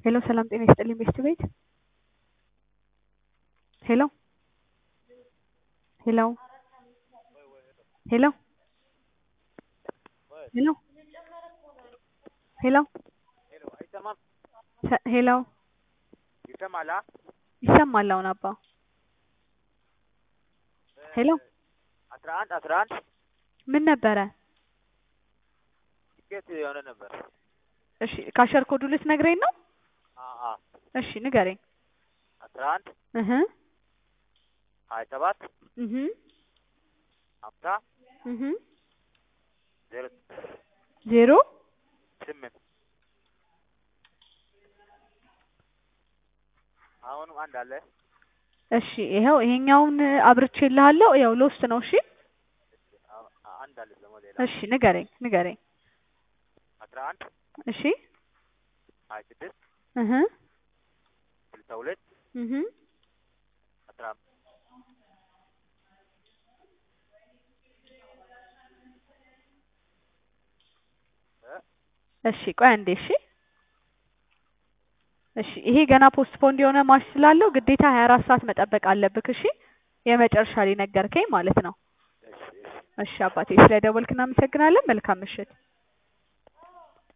ሄሎ ሰላም ጤና ይስጥልኝ ቤስት ቤት ሄሎ ሄሎ ሄሎ ሄሎ ሄሎ አይሰማም? ሰ- ሄሎ ይሰማል? አ? ይሰማል አሁን አባ ሄሎ አስራ አንድ አስራ አንድ ምን ነበረ? ቲኬት የሆነ ነበር። እሺ ካሸር ኮዱ ልትነግረኝ ነው? አ አ እሺ ንገረኝ። አስራ አንድ እህ ሀያ ሰባት እህ ሀምሳ እህ ዜሮ ዜሮ ስምንት አሁንም አንድ አለ። እሺ ይኸው ይሄኛውን አብርቼልሃለሁ። ያው ሎስት ነው። እሺ አ- አንድ አለ ደግሞ ሌላ እሺ ንገረኝ ንገረኝ። አስራ አንድ እሺ ሀያ ስድስት እህ ስልሳ ሁለት እህ አስራ አምስት እሺ ቆይ አንዴ እሺ እሺ ይሄ ገና ፖስትፖንድ የሆነ ማች ስላለው ግዴታ ሀያ አራት ሰዓት መጠበቅ አለብክ። እሺ የመጨረሻ ላይ ነገርከኝ ማለት ነው። እሺ እሺ እሺ አባቴ ስለደወልክ እናመሰግናለን። መልካም ምሽት።